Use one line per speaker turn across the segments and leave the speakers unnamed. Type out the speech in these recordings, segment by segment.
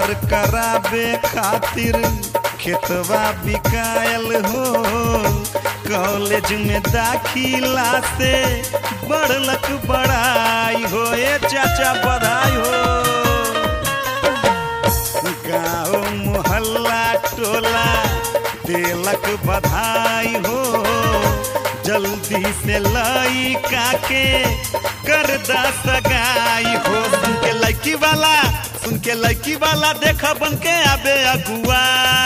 प्यार कराबे खातिर खेतवा बिकायल हो कॉलेज में दाखिला से बढ़लक बड़ाई हो ए चाचा बधाई हो गाँव मोहल्ला टोला देलक बधाई हो जल्दी से लई काके कर दा सगाई हो सुन के लड़की वाला सुन के लड़की वाला देखा बन के आबे अगुआ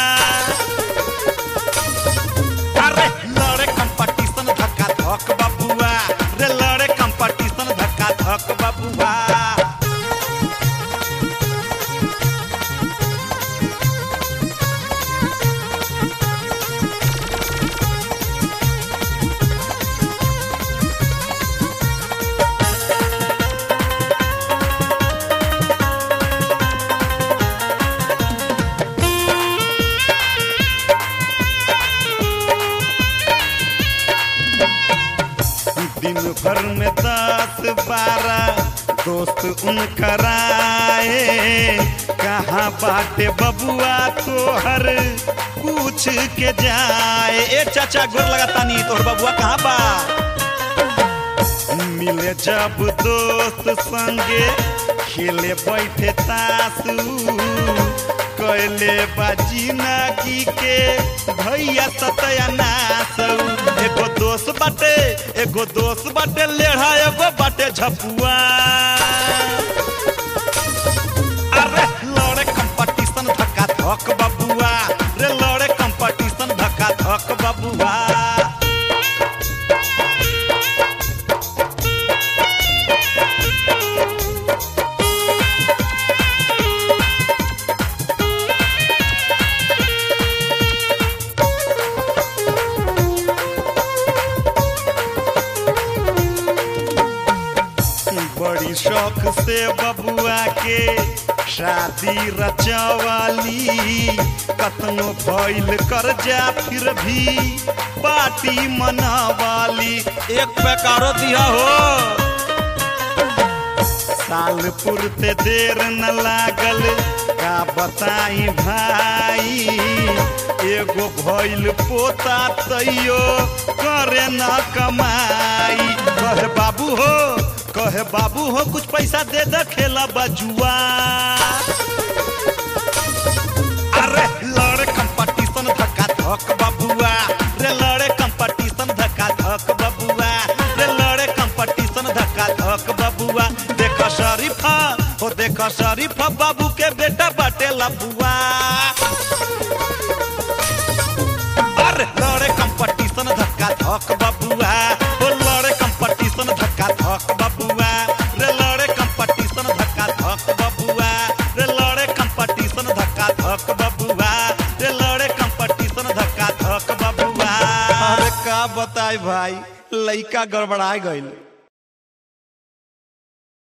अरे लड़े कंपटीशन धक्का धक बाबुआ रे लड़े कंपटीशन धक्का धक बाबुआ दिन भर में दस बारह दोस्त उनकर आए कहाँ बाटे बबुआ तोहर पूछ के जाए ए चाचा गोर लगातानी तोहर बबुआ कहाँ बा मिले जब दोस्त संगे खेले बैठे तासू कैले बाजी नागी के भैया सतया नासू एगो दोस्त बाटे एगो दोस्त बाटे लेढ़ा एगो बाटे झपुआ अरे लड़े कंपटीशन धक्का धक बबुआ रे लड़े कंपटीशन धक्का धक बबुआ बड़ी शौक से बबुआ के शादी रचवाली कतनो भइल कर जा फिर भी पार्टी मनावाली एक बेकारो दिया हो साल पुरते देर न लागल का बताई भाई एगो भइल पोता तैयो करे न कमाई कहे बाबू हो कहे बाबू हो कुछ पैसा दे दे खेला बजुआ अरे लड़े कंपटीशन धक्का धक बबुआ रे लड़े कंपटीशन धक्का धक बबुआ रे लड़े कंपटीशन धक्का धक बबुआ देख शरीफा हो देख शरीफा बाबू के बेटा बाटे लबुआ अरे लड़े कंपटीशन धक्का धक बबुआ हो लड़े कंपटीशन धक्का धक बबुआ रे लड़े कंपटीशन धक्का धक बबुआ रे लड़े कंपटीशन धक्का धक बबुआ रे लड़े कंपटीशन धक्का धक बबुआ अरे का बताई भाई लइका गड़बड़ा गइल